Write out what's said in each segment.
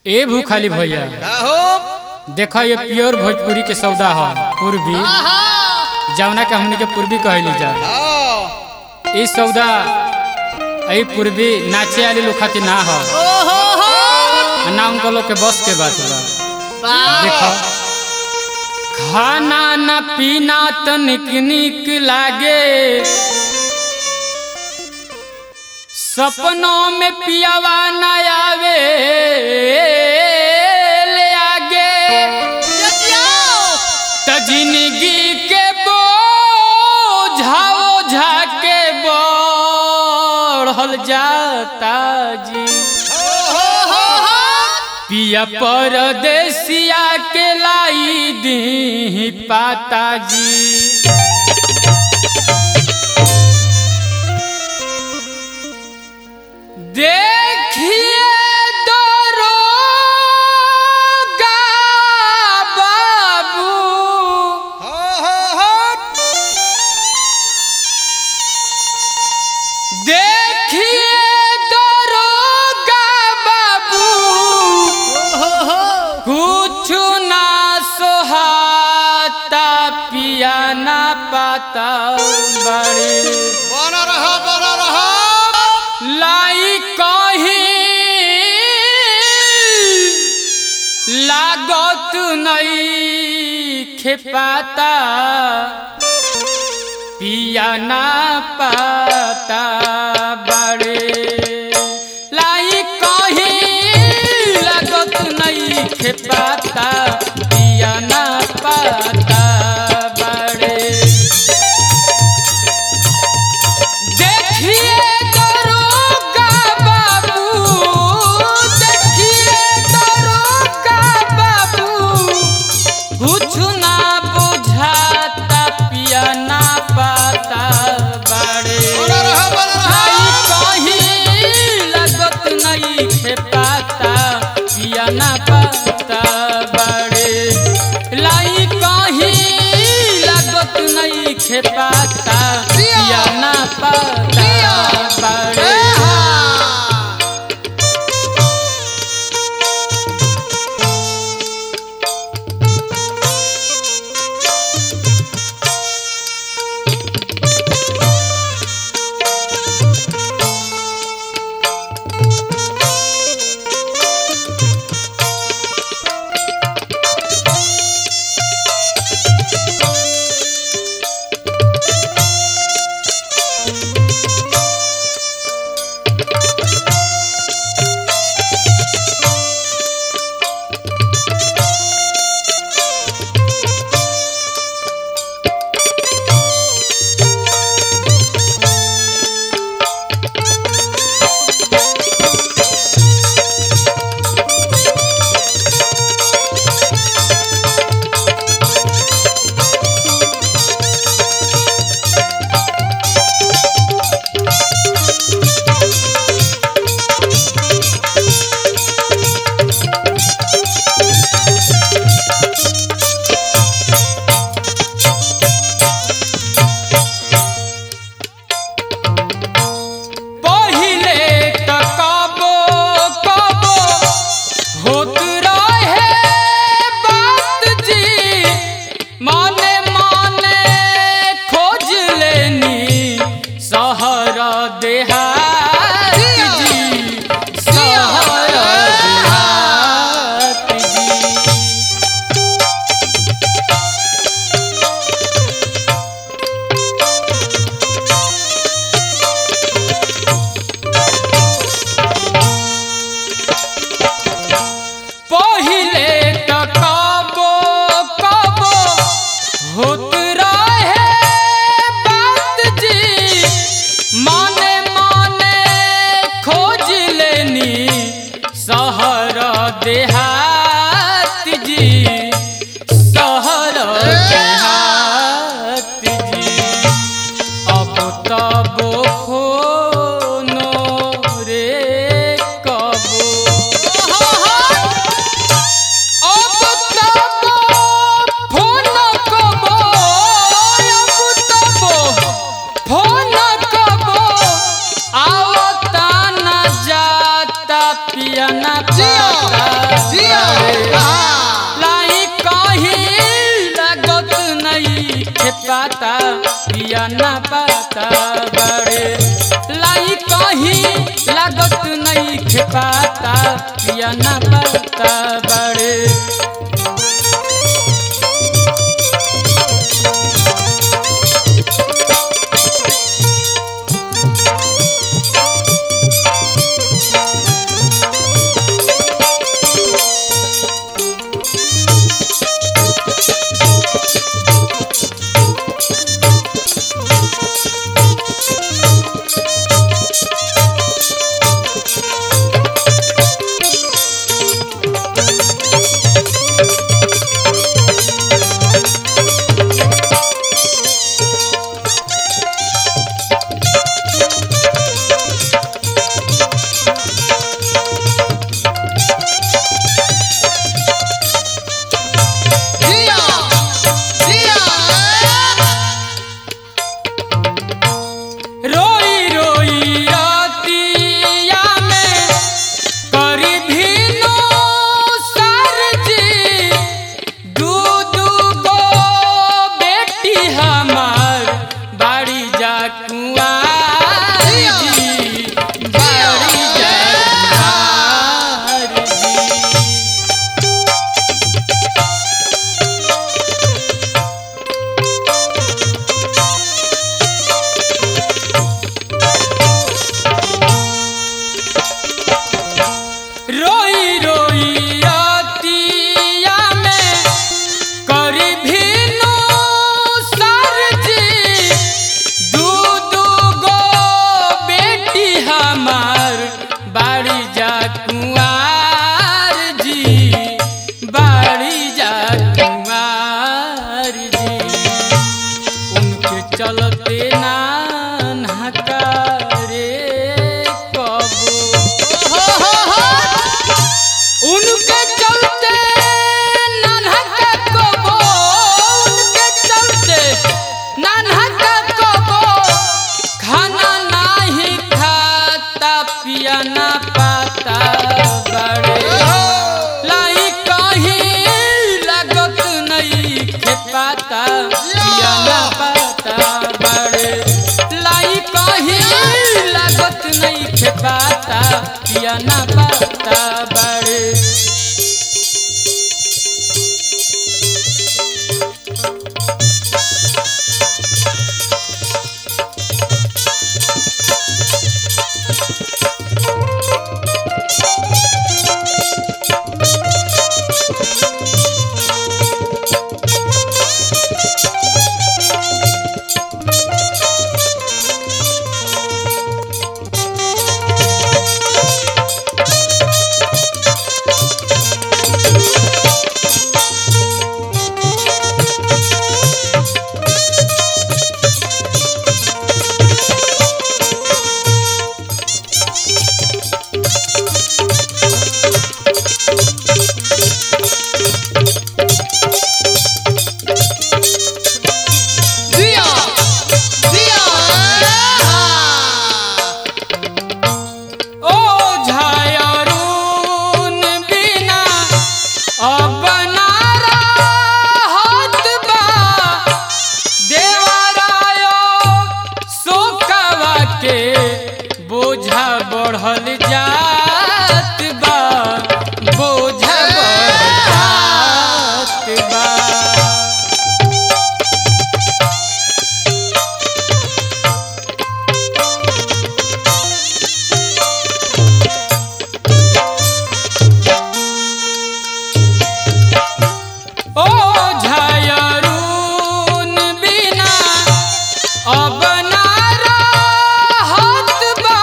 ए भूखाली भैया का हो देखा ये प्योर भोजपुरी के सौदा ह पूर्वी जवना के हमनी के पूर्वी कहली जा हाँ। ई सौदा ई पूर्वी नाचे वाली लोग खातिर ना हो ओहो हो ना उनको लोग के बस के बात बा देखो खाना न पीना तनिक निक लागे सपनों में पियावा न आवे ले आगे त जिंदगी के बोझाओ झाके बढ़ल जाता जी पिया परदेसिया के लाई दी पाता जी देखिए दरोगा बाबू देखिए दरोगा बाबू कुछ ना सोहाता पिया ना पाता बड़े बना रहा बना रहा लाई कहीं लागत नहीं खेपाता पिया ना पाता बड़े लाई कहीं लागत नहीं खेपाता पिया ना पाता बड़े देखिए दरोगा बाबू देखिए दरोगा बाबू कुछ ना बुझाता पिया ना पाता बड़े बना रहा बना आई रहा कहीं लगत नहीं खेपाता पिया ना पाता बड़े लाई कहीं लगत नहीं खेपाता पिया ना पाता बड़े पहिले त कबो कबो होत रहे बात जी माने माने खोज लेनी सहर देहात जी सहर देहात जी पहिले त कबो कबो होत रहे बात जी माने माने खोज लेनी सहर देहात जी सहर देहात जी अब तब फोनो रे कबो अब तब फोन कबो अब तब फोन कबो आवता न जाता पिया न पाता खेपाता पिया ना पाता बड़े जिया जिया रोई रोई रातिया में करी भीनो सरजी दू दू गो बेटी हमार बाड़ी जा कुंवार जी बाड़ी जा कुंवार जी रोई रोई रातिया में करी भीनो सरजी दू दू गो बेटी हमार बाड़ी जा कुंवार जी बाड़ी जा कुंवार जी उनके चलते नान हकारे कबो उनके चलते नन्हा कबो उनके चलते नन्हा कबो खाना नहीं खाता पिया ना पाता बड़े लाई कहीं लागत नहीं खेपाता पिया ना पाता बड़े लाई कहीं लागत नहीं खेपाता पिया ना पाता बड़े जिया जिया ओ झायरून बिना अब ना रहत बा देवरायो शोकवा के बोझा बढ़ल जात बा बोझा बढ़ल जात बा ओ झायरून बिना अब ना रहत बा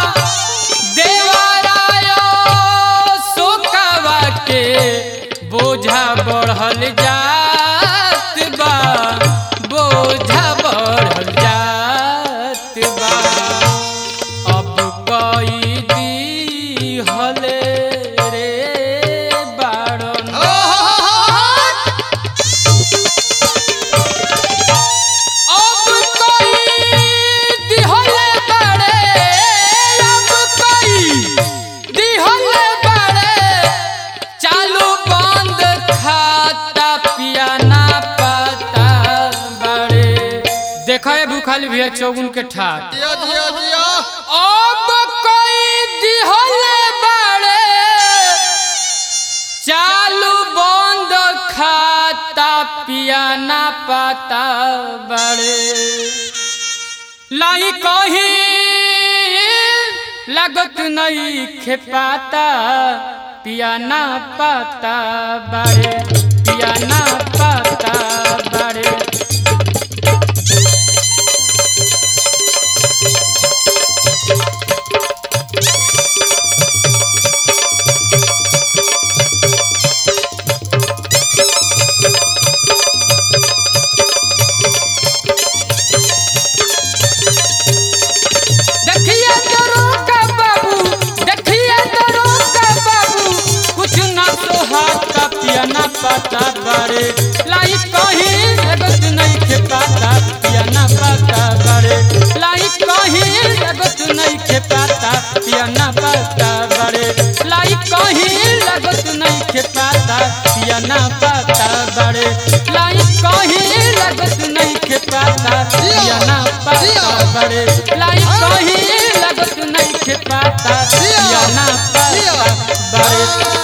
देवरायो शोकवा के बोझा बढ़ल जात बा बोझा बढ़ल जात बा अब कई दी हले रे बाड़न अब कोई दिहले बड़े अब कोई दिहले बड़े चालू बंद खाता पिया ना पाता बड़े देखो ये भूखल भी है चौगुन के ठाट जिया जिया जिया अब कोई दिहले पिया ना पाता बड़े लाई कही लगत नहीं खेपाता पिया ना पाता बड़े पिया ना पाता बड़े देखिए दरोगा बाबू देखिए दरोगा बाबू कुछ ना सोहाता पिया ना पाता बारे लाई कहीं लगत नहीं के पाता पिया ना पाता बारे लाई कहीं लगत नहीं के पाता पिया ना पाता बारे लाई कहीं लगत नहीं के पाता पिया ना पाता बारे लाई कहीं लगत नहीं के पाता पिया ना पाता बारे लाई कहीं लगत नहीं के पाता पिया ना पाता बारे